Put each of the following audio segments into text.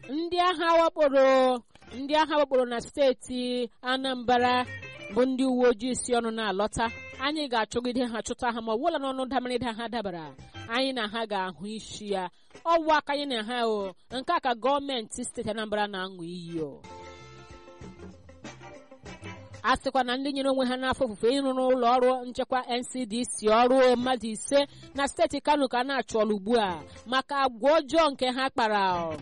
ndị agha wakporo ndị agha wakporo na steeti anambra bụ ndị uwe ojii si ọnụ na-alọta anyị ga-achọgide ha chụta ha ma ọ bụla n'ọnụ damarịda ha dabara anyị na ha ga-ahụ isi ya ọwụ aka anyị na ha o nke a ka gọọmenti steeti anambra na-aṅụ iyi o a sịkwa na ndị nyere onwe ha n'afọ ofufe ịrụ n'ụlọ ọrụ nchekwa ncdc ọrụ mmadụ ise na steeti kano ka a na-achọrọ ugbu a maka agwa ọjọọ nke ha kpara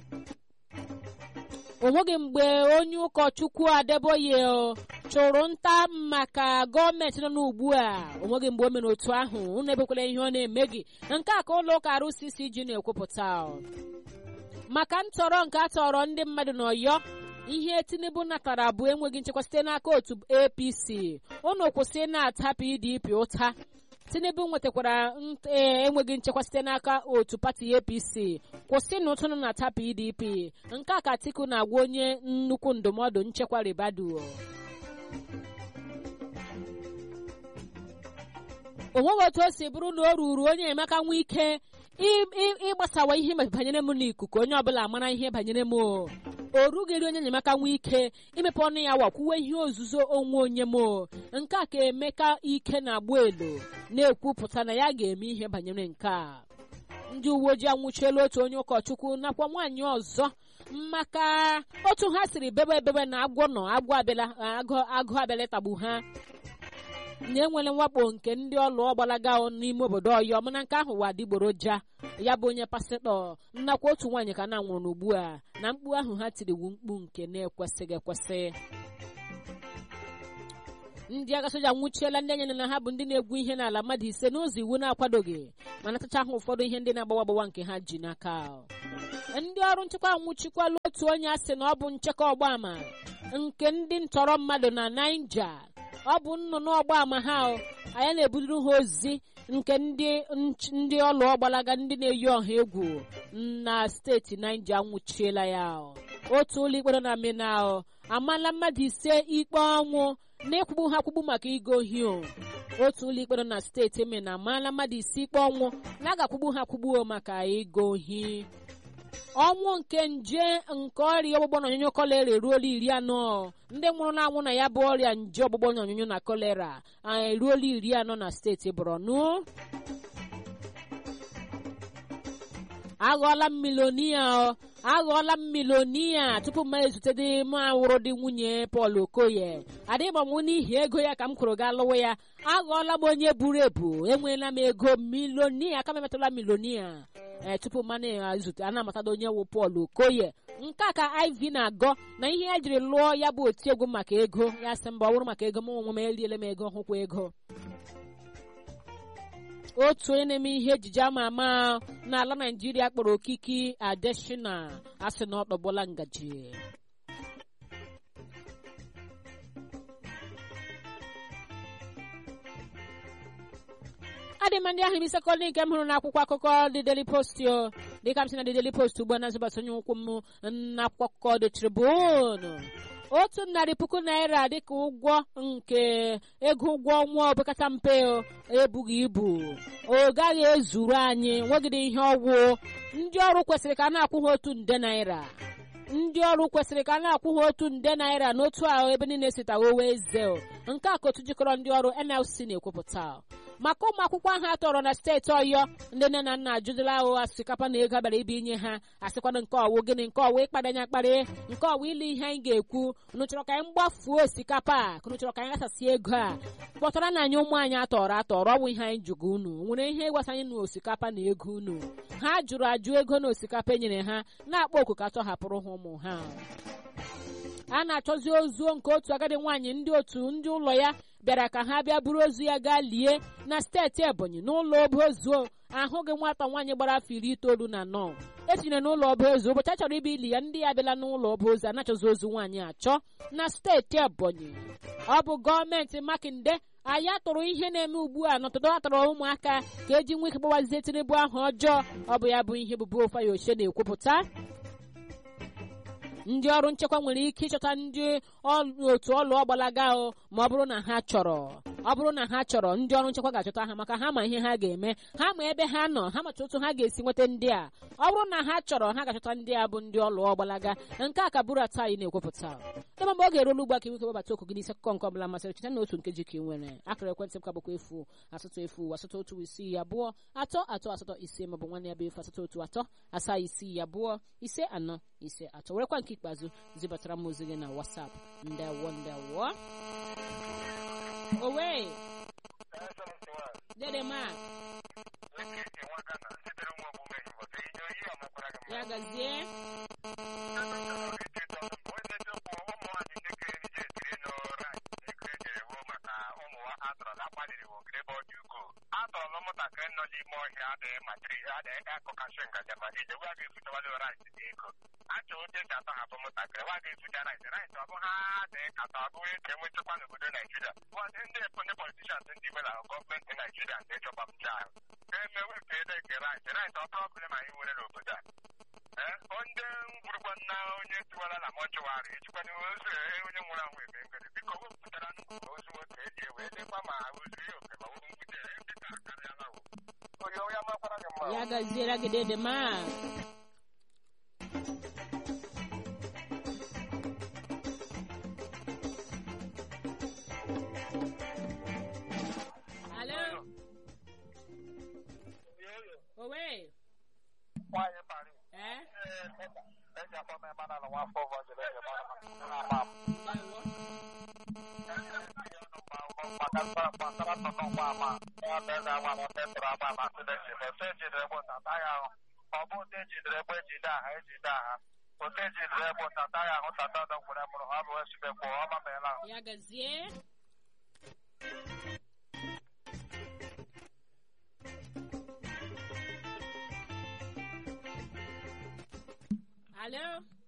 o nweghị mgbe onye ụkọchukwu adeboye chụrụ nta maka gọọmenti nọ n'ugbu a o nweghị mgbe o mere otu ahụ unu ebekwala ihe ọ na-eme gị nke a ka ụlọ ụka RCCG na-ekwupụta maka ntọrọ nke a tọrọ ndị mmadụ n'ọyọ ihe tinubu natara bụ enweghị nchekwa site n'aka otu apc unu kwụsị na-ata pdp ụta tinubu nwetakwara enweghị nchekwa site n'aka otu pati apc kwụsị na ụtụnụ na-ata pdp nke a ka atiku na-agwa onye nnukwu ndụmọdụ nchekwa ribadu o nweghị otu o si bụrụ na o ruru onye emeka nwa ike ịgbasawa ihe banyere m n'ikuku onye ọbụla mara ihe banyere m o rughịrị onye enyemaka nwee ike imepe ọnụ ya wakwuwe ihe ozuzo onwe onye m nke a ka emeka ike na-agba elo na-ekwupụta na ya ga-eme ihe banyere nke a ndị uwe ojii anwụchiela otu onye ụkọchukwu nakwa nwaanyị ọzọ maka otu ha siri bebe ebebe na agwọ nọ agwọ agụ abịala tagbu ha na-enwere mwakpo nke ndị ọlụ ọgbalaga n'ime obodo ọyọ mana nke ahụ wa adịgboroja ya bụ onye pasịtọ nnakwa otu nwaanyị ka na-anwụrụ n'ugbu a na mkpu ahụ ha tiriwu mkpu nke na-ekwesịghị ekwesị ndị agha soja nwụchiela ndị anya na ha bụ ndị na-egwu ihe n'ala mmadụ ise n'ụzọ iwu na-akwadoghị mana tacha ha ụfọdụ ihe ndị na-agbawa agbawa nke ha ji n'aka ndị ọrụ nchekwa nwụchikwala otu onye a sị na ọ bụ nchekwa ọgbaama nke ndị ntọrọ mmadụ na naija ọ bụ nnụnụ ọgbaama ha anyị na-ebuliri ha ozi nke ndị ndị ọlụ ọgbalaga ndị na-eyi ọha egwu na steeti naija nwụchiela ya otu ụlọ ikpe nọ na mina amala mmadụ ise ikpe ọnwụ na ịkwụgbu ha kwụgbu maka igo ohi otu ụlọ ikpe nọ na steeti mina amaala mmadụ ise ikpe ọnwụ na a ga-akwụgbu ha kwụgbuo maka igo ohi ọnwụ nke nje nke ọrịa ọgbụgbọ na onyonyo kolera eruola iri anọ ndị nwụrụ na-anwụ na ya bụ ọrịa nje ọgbụgbọ na onyonyo na kolera eruola iri anọ na steeti borno aghọọla m milonia aghọọla m milonia tupu m ezute dị m awụrụ dị nwunye Paul Okoye adịgbanwu n'ihi ego ya ka m kwuru gaa lụwa ya aghọọla m onye buru ebu enweela m ego milonia aka m emetụla milonia ee tupu mmanụ ezute a na-amatada onye wụ Paul Okoye nke a ka iv na-agọ na ihe ya jiri lụọ ya bụ otiegwu maka ego ya sị mba ọ bụrụ maka ego m onwe m eriele m ego hụkwa ego otu onye na-eme ihe ejije ama ama n'ala naijiria kpọrọ okiki adeshina asị na ọ tọgbọla ngaji adị m ndị ahụ ime sekọndị nke m hụrụ n'akwụkwọ akụkọ dị Daily Post o dịka m si na dị Daily Post ugbu a na-azụbata onye ụkwụ m n'akwụkwọ dị Tribune otu narị puku naira dịka ụgwọ nke ego ụgwọ ọnwa opekata mpe ebughị ibu ọ gaghị ezuru anyị nwegide ihe ọgwụ ndị ọrụ kwesịrị ka a na-akwụ ha otu nde naira ndị ọrụ kwesịrị ka a na-akwụ ha otu nde naira n'otu ahụ ebe niile sitawa owe eze nke a ka otu jikọrọ ndị ọrụ NLC na-ekwupụta maka ụmụ akwụkwọ ahụ a tọrọ na steeti ọyọ ndị nne na nna ajụdịla ahụ asịkapa na ego abịara ibe inye ha asịkwana nke ọwụ gịnị nke ọwụ ịkpadanya akparị nke ọwụ ile ihe anyị ga-ekwu unu chọrọ ka anyị mgbafuo osikapa a unu chọrọ ka anyị ghasasị ego a kpọtara na anyị ụmụ anyị atọrọ atọrọ ọwụ ihe anyị jụgo unu nwere ihe ịgbasa anyị na osikapa na ego unu ha jụrụ ajụ ego na osikapa e nyere ha na-akpọ oku ka tọhapụrụ ha ụmụ ha a na-achọzi ozu nke otu agadi nwaanyị ndị otu ndị ụlọ ya bịara ka ha bịa buru ozu ya gaa lie na steeti ebonyi n'ụlọ ọba ozu ahụghị nwata nwaanyị gbara afọ iri itoolu na anọ etinyere n'ụlọ ọba ozu ụbọchị a chọrọ ibe ili ya ndị ya bịala n'ụlọ ọba ozu anachọzi ozu nwaanyị achọ na steeti ebonyi ọ bụ gọọmenti makinde anyị atụrụ ihe na-eme ugbu a n'ọtụtụ atọrọ ụmụaka ka eji nwe ike gbawazie tinubu ahụ ọjọọ ọ bụ ya bụ ihe bụbu ofayoshe na-ekwupụta ndị ọrụ nchekwa nwere ike ịchọta ndị otu ọlụ ọgbalaga ma ọ bụrụ na ha chọrọ ọ bụrụ na ha chọrọ ndị ọrụ nchekwa ga-achọta ha maka ha ma ihe ha ga-eme ha ma ebe ha nọ ha macha otu ha ga-esi nweta ndị a ọ bụrụ na ha chọrọ ha ga-achọta ndị a bụ ndị ọlụ ọgbalaga nke a ka bụrụ atọ anyị na-ekwupụta ebe mgbe ọ ga-erolu ugbu a ka iweke webata okwu gị n'isi akụkọ nke ọbụla masịrị cheta na otu nkeji ka ị nwere akara ekwentị m ka bụkwa efu asatọ efu asatọ otu isii abụọ atọ atọ asatọ ise maọbụ nwanne ya bụ efu asatọ otu atọ asaa isii abụọ ise anọ ise atọ werekwa nke ikpeazụ zibatara m ozi gị na wasap ndewo ndewo owe dede mak ya gazie atọrọ ụmụntakịrị nọ n'ime ọhịa adịghị matiri adịghị akụkasị ngaja ma ije gwa ga-efutawali rice dị ego achọ oche esi atọhapụ ụmụntakịrị gwa ga-efucha rice rice ọ bụ ha adịghị kata ọ bụghị ka enwe nchekwa n'obodo naijiria ndị ndị politishans ndị ime na gọọmenti naijiria ndị chọkwapụcha ahụ ka eme wepụ ede nke rice rice ọ problem anyị nwere n'obodo a ndị ngwurugwa nna onye tiwara na mọchụwarị ejikwana ozu onye nwụrụ anwụ eme ngere biko wepụtara nnukwu ozu nwoke eji ewee dịkwa ma ozu ya oke ma wuru mgbute ya dịka akarịala onye onye amakwara gị mma ya gaziere gị dede mak alo owe nwaanyị pari ee eji akpọ m ebe na nwa afọ vọjiri eji mara ndewo ọ bụ ote ejidere egbe ejide aha ejide aha ote ejidere egbe ụtata ya ahụ tata ọdọ gwere mụrụ ha bụ esimekwu ọma meela ya gazie alo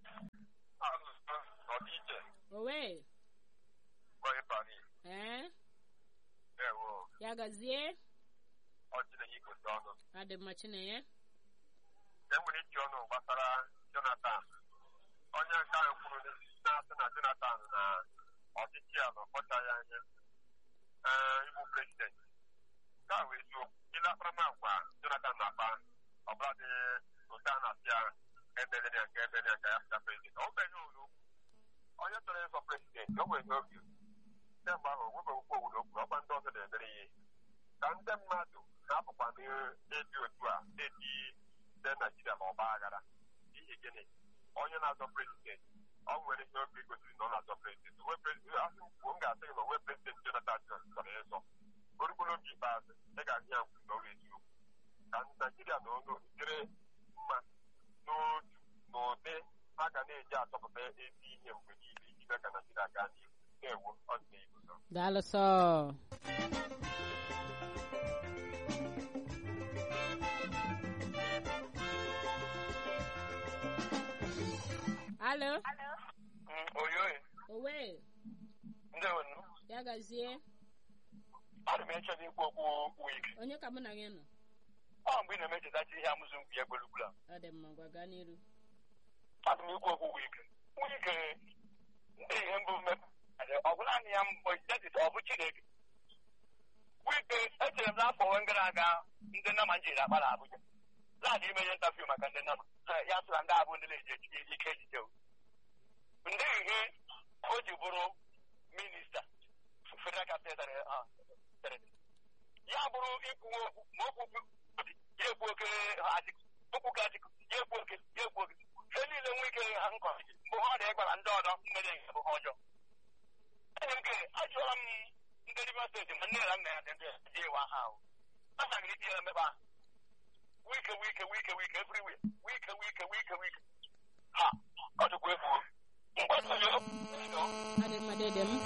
ọdịiche owe onye pari ee ewo ya gazie ọchịrị ya igosi ọnụ adị mma chinenye enwere iji ọnụ gbasara jonathan onye nke ahụ kwuru na-asị na jonathan na ọchịchị ya na ọkpọchaghị anya ee ịbụ prezidenti nke a wee eziokwu ile akparamagwa jonathan na-akpa ọbụla dị otu a na-asị ya ebere ya nke ebere ya ka ya fịta prezidenti ọ beghị olu onye chọrọ ịzọ prezidenti o nweghị oge kemgbe ahụ onwebeghịkwa obodo okwu ọkwa ndị ọzọ na-emere ihe ka ndị mmadụ na-apụkwa n'ebi otu a na-eti ndị naijiria ma ọgba aghara n'ihi gịnị onye na-azọ prezidenti ọ nwere ihe obi gosiri na ọ na-azọ prezidenti asị kwuo m ga-asị gị na onwe prezidenti jonathan chọrọ ịzọ orugolo oge ikpeazụ ị ga-ahụ ya nkwu n'ọrụ eziokwu ka naijiria na ọnụ dịrị mma n'otu na ụdị ha ga na-eji achọpụta ezi ihe mgbe niile iji mee ka naijiria gaa n'ihu na-ewu ọ dị n'ihu daalụ sọ alo oyoye owe ndị wenu ya gazie ana m echọrọ ikwu okwu wik onye ka mụ na gị nọ ọ mgbe ị na-emechetachi ihe amụzụ mkpu ya gbelugbula ọ dị mma gwa gaa n'iru ana m ikwu okwu wik wik ndị ihe mbụ mmepụ ọ bụ naanị ya mbụ jetis ọ bụ chineke wik echere m n'afọ onwe gara aga ndị nama njiri akpara abụja laadị ime ihe ntafiu maka ndị nama ya sịra ndị abụ ndị na-eji etinye ike ejije ndị ihe o ji bụrụ minista federal capital ya bụrụ ikwu okwu ma okwu ya ekwu oke atịkụ okwu ka atịkụ ya ekwu oke ya ekwu oke ihe niile nwee ike ha nkọ mgbe ha dị gwara ndị ọdọ mmere nke bụ ha ọjọọ enyi m ke ajụọla m ndị rivers steeti ma nne na nna ya dị ndị ji ewe aha ahụ asagịrị iti ya mmekpa wike wike wike wike everywhere wike wike wike wike ha ọ dịkwa efu mgbasonye adị mma dede m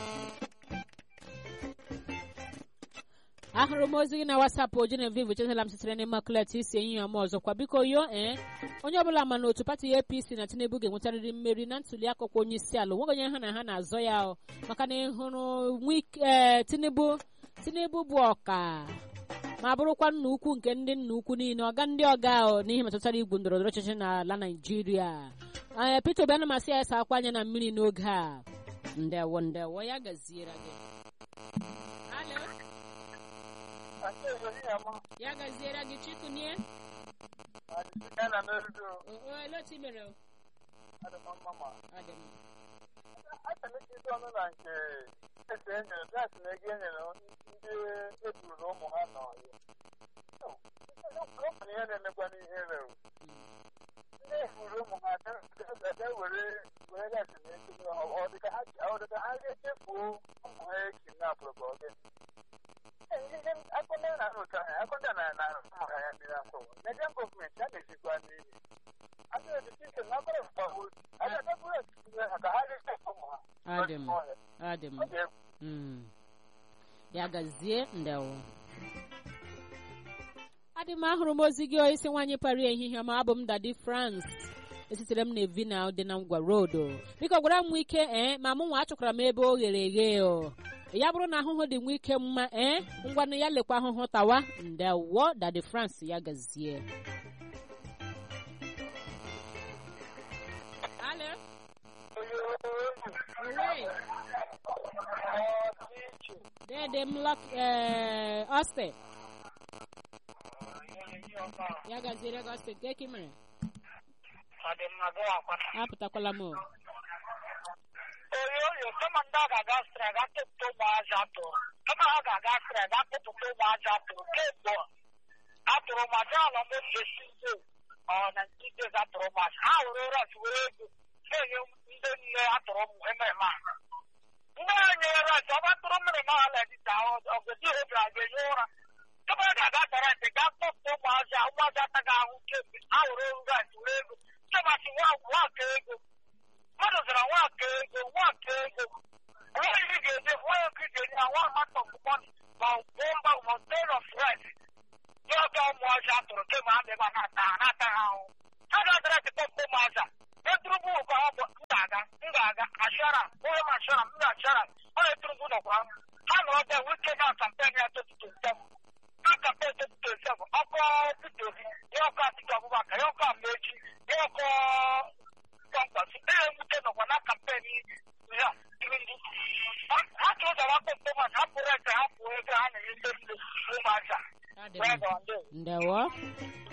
ahụrụ m ozi gị na wasapụ Genevieve chetala m sitere n'ime klet isi enyi ya m ọzọkwa biko yo ee onye ọbụla ma na otu pati apc na tinubu ga-enwetarịrị mmeri na ntuli aka ọkwa onye isi ala onweghị onye ha na ha na-azọ ya o maka na ịhụrụ ee tinubu tinubu bụ ọka ma bụrụkwa nna ukwu nke ndị nna ukwu niile ọga ndị ọga o n'ihe metụtara igwu ndọrọndọrọ ọchịchị n'ala naijiria ee peter obi anamasị ya esa akwa anya na mmiri n'oge a ndewo ndewo ya gaziere gị Alo? ya gaziere gị chikunie otu mere o? Ọ dị mma. ọnụ na nke ese enyere gas na ego enyere ndị eburu ụmụ ha nọ okenye ihe na-emekwa n'ihe rew ndị eburu ụmụ ha ebe were were gas na ego ọ dịka ha ga-echefuo ụmụ ha ekidnapụrụ ka ọ gị akụnde na arụcha ha akụnde na na ụmụ ha ya mmiri akwụ Nigerian gọọmenti a na-esikwa n'ihi a na-edisi ike na akọrọ mgbawo a ga-adabụrụ echiche ha ka ha ga-echefu ụmụ ha Ọ dị mma. Ọ dị mma. Mm. ya gazie ndewo adị m ahụrụ m ozi gị isi nwaanyị pari ehihie ma abụ m dadi france esitere m na evina dị na ngwa rodo biko gwara m ike ee ma mụ nwa achọkwara m ebe o ghere eghe o ya bụrụ na ahụhụ dị nwa ike mma ee ngwanụ ya lekwa ahụhụ tawa ndewo dadi france ya gazie Alo? Ure. Dede m lọk ee Austin. Ya gaziere gị Austin nke ka ị mere? Apụtakwala m o. oyoyo kama ndị a ga-aga asịrị aga kpụpụta ụmụazị atụrụ kama ha ga-aga asịrị aga kpụpụta ụmụazị atụrụ kemgbe atụrụ ụmụazị ala m esi nze ọ na ndị atụrụ ụmụazị ha were ras were ego na-enye ndị nne atụrụ ụmụ emereme a ndị a nyere ras ọ bụ atụrụ mmiri ma ala dịta ọgọdị obi a ga-enye ụra kama ha ga-aga tara ntị gaa kpụpụta ụmụazị a ụmụazị ataghị ahụ kemgbe ha were ras were ego kemasi nwa nwa ka ego mmadụ zara nwa aka ego nwa aka ego onye ị ga-eje nwa ya ka ị ga-enye ya nwa amount of money ma bomba mountain of rice dị ọka ụmụazị atụrụ kemgbe ha na-ebe a na-ata ha na-ata ha ahụ ha ga-adara tikpọ mkpọ ụmụazị a eturubu ụkọ ha bụ m ga-aga m ga-aga ashara onye m ashara m ga-ashara ọ na-eturubu nọkwa ha nọrọ ebe wike na kampen ya totuto nsebụ na kampen totuto nsebụ ọkọ Peter Obi ya ọkọ Atiku Abubakar ya ọkọ Amaechi ya ọkọ kọmpas ee nwute nọkwa na kampen ya ndị ha ka ụzọ wakpo mkpọmas ha pụrụ ete ha pụọ ego ha na-enye ndị nne ụmụaja Ọ dị mma. Ndewo.